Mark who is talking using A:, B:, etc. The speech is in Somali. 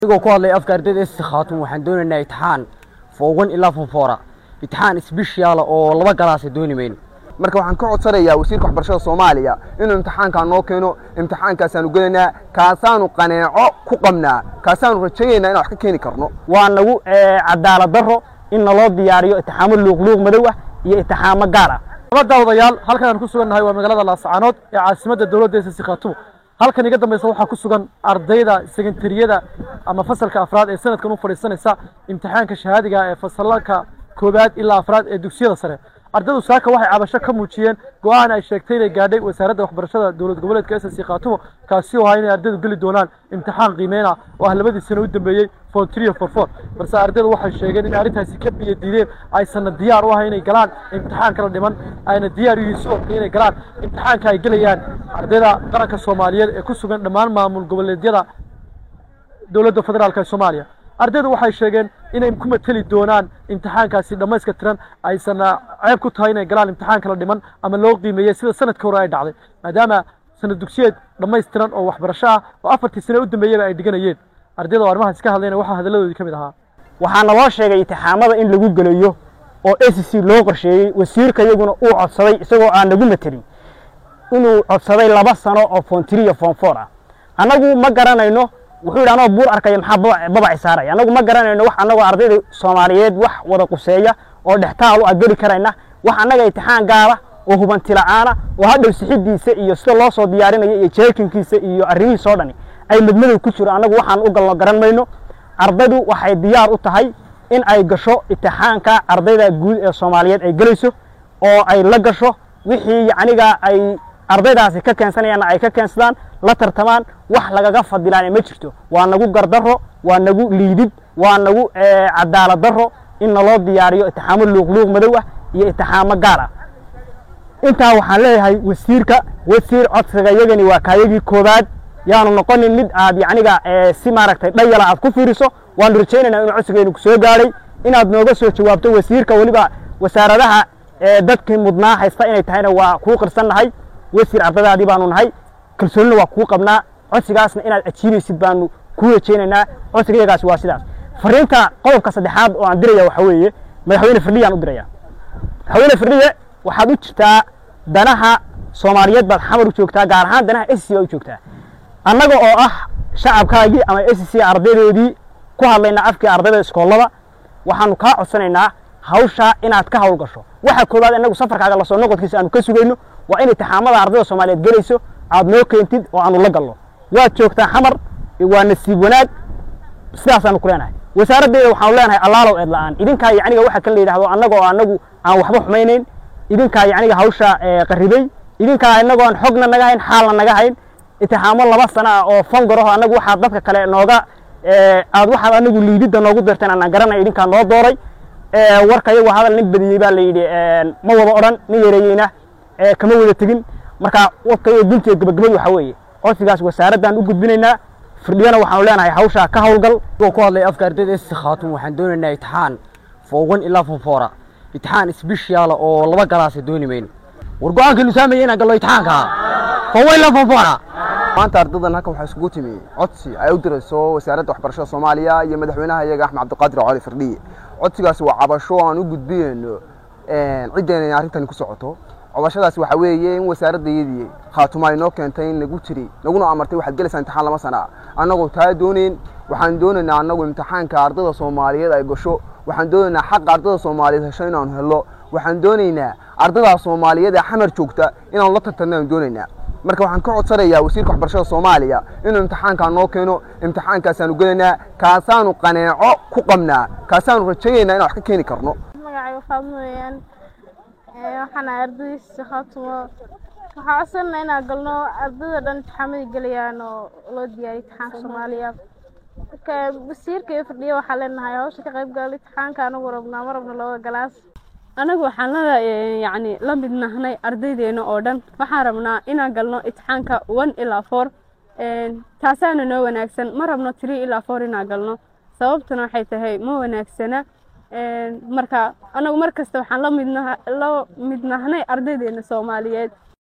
A: anigoo ku hadlay afka ardayda esi khaatun waxaan doonaynaa itixaan foowan ilaa fonfoora itixaan isbishiyaala oo laba galaasa dooni mayno
B: marka waxaan ka codsanayaa wasiirka waxbarashada soomaaliya inuu imtixaankaa noo keeno imtixaankaasaanu gelaynaa kaasaanu qaneeco ku qabnaa kaasaanu rajaynaynaa inaan wax ka keeni karno
A: waa nagu cadaalad darro in naloo diyaariyo itixaamo luuqluuq madow ah iyo itixaamo gaar ah
C: nabadda odayaal halkan aan ku sugannahay waa magaalada laascaanood ee caasimadda dowladda ss khaatumo halkan iga dambaysa waxaa ku sugan ardayda sekentariyada ama fasalka afraad ee sanadkan u fadhiisanaysa imtixaanka shahaadiga ee fasalka koowaad ilaa afraad ee dugsiyada sare ardaydu saaka waxay cabasho ka muujiyeen go-aan ay sheegtay inay gaadhay wasaaradda waxbarashada dowlad goboleedka ss khaatumo kaasi oo ahaa inay ardaydu geli doonaan imtixaan qiimeyna oo ah labadii sano u dambeeyey for trio for four balse ardaydu waxay sheegeen in arrintaasi ka biyo diideen aysanna diyaar u ahay inay galaan imtixaan kala dhiman ayna diyaar u yihiin sidoo kale inay galaan imtixaanka ay gelayaan ardayda qaranka soomaaliyeed ee ku sugan dhammaan maamul goboleedyada dowladda federaalk ee soomaaliya ardaydu waxay sheegeen inay ku mateli doonaan imtixaankaasi dhammayska tiran aysanna ceeb ku tahay inay galaan imtixaan kala dhiman ama loo qiimeeyey sida sanadka hore ay dhacday maadaama sanad dugsiyeed dhammaystiran oo waxbarasho ah oo afartii sane u dambeeyaba ay dhiganayeen ardayda oo arrimahaas ka hadlayna waxaa hadalladoodii ka mid ahaa
A: waxaa naloo sheegay itixaamada in lagu gelayo oo a c c loo qorsheeyey wasiirka iyaguna uu codsaday isagoo aan nagu matelin inuu codsaday laba sano oo fontiri iyo fonfor ah annagu ma garanayno wuxuu yidhi anoo buur arkaya maxaa babaci saaraya annagu ma garanayno wax annagoo ardayda soomaaliyeed wax wada quseeya oo dhextaal u ageli karayna wax annaga itixaan gaala oo hubanti la'aana oo hadhow sixidiisa iyo sida loo soo diyaarinayo iyo jeekinkiisa iyo arrimihiisa oo dhani ay madmadow ku jiro annagu waxaan u galno garan mayno ardaydu waxay diyaar u tahay in ay gasho itixaanka ardayda guud ee soomaaliyeed ay gelayso oo ay la gasho wixii yacniga ay ardaydaasi ka keensanayaanna ay ka keensadaan la tartamaan wax lagaga fadilaan ma jirto waa nagu gardarro waa nagu liidid waa nagu cadaalad darro in naloo diyaariyo itixaamo luuqluuq madow ah iyo itixaamo gaar ah intaa waxaan leeyahay wasiirka wasiir codsiga yagani waa kaayagii koobaad yaanu noqonin mid aad yacniga si maaragtay dhayala aad ku fiiriso waanu rajaynaynaa inuu codsigeenu kusoo gaadhay inaad nooga soo jawaabto wasiirka weliba wasaaradaha dadkii mudnaa haysta inay tahayna waa kuu qirsannahay wasiir ardadaadii baanu nahay kalsoonina waa kuu qabnaa codsigaasna inaad ajiibaysid baanu kuu rajaynaynaa codsiga iyagaasi waa sidaas fariinta qodobka saddexaad oo aan diraya waxa weeye madaxweyne firdhiyaan u diraya madaxweyne firdhiye waxaad u jirtaa danaha soomaaliyeed baad xamar u joogtaa gaar ahaan danaha s c baa u joogtaa annaga oo ah shacabkaagii ama s c ardaydoodii ku hadlayna afkii ardayda iskoollada waxaanu kaa codsanaynaa hawshaa inaad ka hawl gasho waxa koowaad inagu safarkaaga lasoo noqodkiisa aanu ka sugayno waa in itixaamada ardayda soomaaliyeed gelayso aad noo keentid oo aanu la galno waad joogtaa xamar waa nasiib wanaag sidaasaanu ku leenahay wasaaraddeeda waxaanu leenahay allaalow eed la'aan idinkaa yacniga waxa kan la yidhahdo annaga oo annagu aan waxba xumaynayn idinkaa yacniga hawsha qarribay idinkaa inagoon xogna naga hayn xaalna naga hayn itixaamo laba sana ah oo fangaraho annagu waxaad dadka kale nooga aad waxaad anagu liididda noogu dirteen anaan garanay idinkaa noo dooray warka iyagu hadal nin badiyey baa la yidhi ma wada odhan nin yareeyeyna kama wada tegin marka warka iyo guntiga gabagabadu waxa weeye codsigaas wasaaraddaan u gudbinaynaa firdhiyana waxaanu leenahay hawshaa ka hawlgal anigoo ku hadlay afka ardayda esi khaatun waxaan doonaynaa itixaan foowan ilaa fonfoora itixaan isbishiyaala oo laba galaasa dooni mayno war go-aankaynu saamaya inaan gallo itixaanka foowan ilaa fonfoora
B: maanta ardaydan halkan waxaa isugu timi codsi ay u dirayso wasaaradda waxbarashada soomaaliya iyo madaxweynaha iyaga axmed cabdiqaadir cali firdhiye codsigaasi waa cabasho aan u gudbinayno ciddeen inay arrintani ku socoto cobashadaasi waxaa weeye in wasaaraddaydii khaatuma ay noo keentay in nagu tiri naguna amartay waxaad gelaysaa imtixaan lama sana annagoo taa doonayn waxaan doonaynaa annagu imtixaanka ardayda soomaaliyeed ay gasho waxaan doonaynaa xaqa ardayda soomaaliyeed hesho inaanu hello waxaan doonaynaa ardaydaa soomaaliyeed ee xamar joogta inaanu la tartanno aan doonaynaa marka waxaan ka codsanayaa wasiirka waxbarashada soomaaliya inuu imtixaankaa noo keeno imtixaankaasaanu gelaynaa kaasaanu qaneeco ku qabnaa kaasaanu rajaynaynaa inaan wax ka keeni karno
D: magacayga faadmo weeyaan waxaan ahay ardaydiisa khaatumo waxaa codsanana inaan galno ardayda dhan imtixaamadii gelayaan oo loo diyaariyo imtixaanka soomaaliya marka wasiirka iyo fadhiya waxaa leenahay hawsha ka qayb galay imtixaanka anagu rabnaa ma rabno labada galaas
E: anagu waxaan la yacni la mid nahnay ardaydeena oo dhan waxaan rabnaa inaan galno itixaanka one ilaa four taasaana noo wanaagsan ma rabno three ilaa four inaan galno sababtuna waxay tahay ma wanaagsana marka anagu mar kasta waxaan la mid la mid nahnay ardaydeena soomaaliyeed